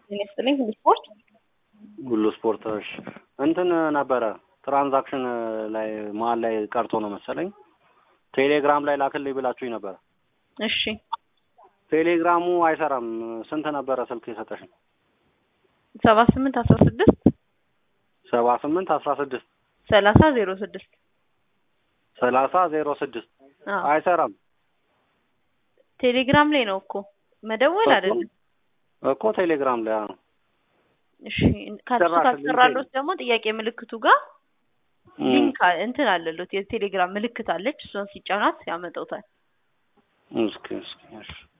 ጤና ይስጥልኝ ሁሉ ስፖርት ሁሉ ስፖርቶች እንትን ነበረ ትራንዛክሽን ላይ መሀል ላይ ቀርቶ ነው መሰለኝ ቴሌግራም ላይ ላክልኝ ብላችሁኝ ነበረ። እሺ ቴሌግራሙ አይሰራም። ስንት ነበረ ስልክ የሰጠሽን? ሰባ ስምንት አስራ ስድስት ሰባ ስምንት አስራ ስድስት ሰላሳ ዜሮ ስድስት ሰላሳ ዜሮ ስድስት አዎ አይሰራም ቴሌግራም ላይ ነው እኮ መደወል እኮ አይደለም። እኮ ቴሌግራም ላይ አዎ። እሺ ከሱ ጭራሽ ካሰራሎት ደግሞ ጥያቄ ምልክቱ ጋር እም፣ ሊንክ አ- እንትን አለሎት የቴሌግራም ምልክት አለች። እሷን ሲጫናት ያመጣውታል። እስኪ እስኪ እሺ